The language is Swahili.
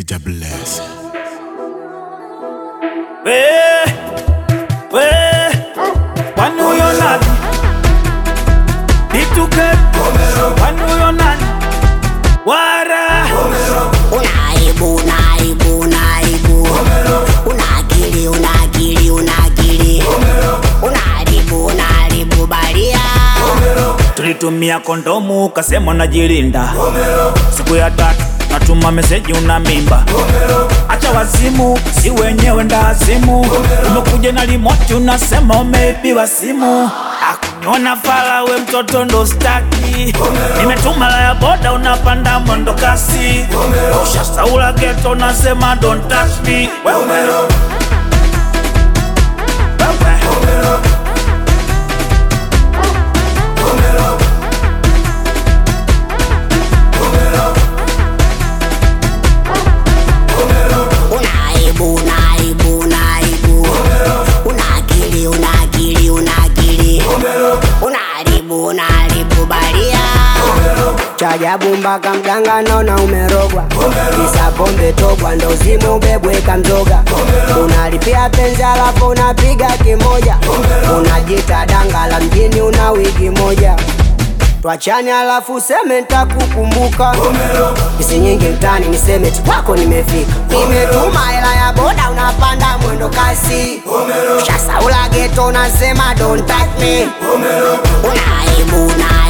Ija bless. We, we, kwani huyo nani? Bituke, kwani huyo nani? Wara, Unaibu, unaibu, unaibu. Una akili, una akili, una akili. Unaharibu, unaharibu baria. tulitumia kondomu kasema unajilinda. Siku ya tatu natuma meseji una mimba. Acha wazimu, si wenyewe ndazimu. Umekuja na limoti unasema umeibiwa simu. Akuniona fala we mtoto ndo staki. Nimetuma la ya boda unapanda mwendo kasi. Ushasaula geto unasema don't touch me. Wewe wewe. Unaibu, unaibu, unaibu. Una akili, una akili, una akili. Unaharibu, unaharibu baria. chajabu mpaka mganga naona umerogwa kisa pombe togwa ndo zime ubebweka mzoga unalipia penzi alafu unapiga kimoja unajita danga la mjini una wiki moja twachani alafu seme ntakukumbuka isi nyingi mtani niseme tu kwako nimefika nimetuma hela ya boda unapanda mwendo kasi shasaula geto unasema don't touch me Unaibu, unaibu.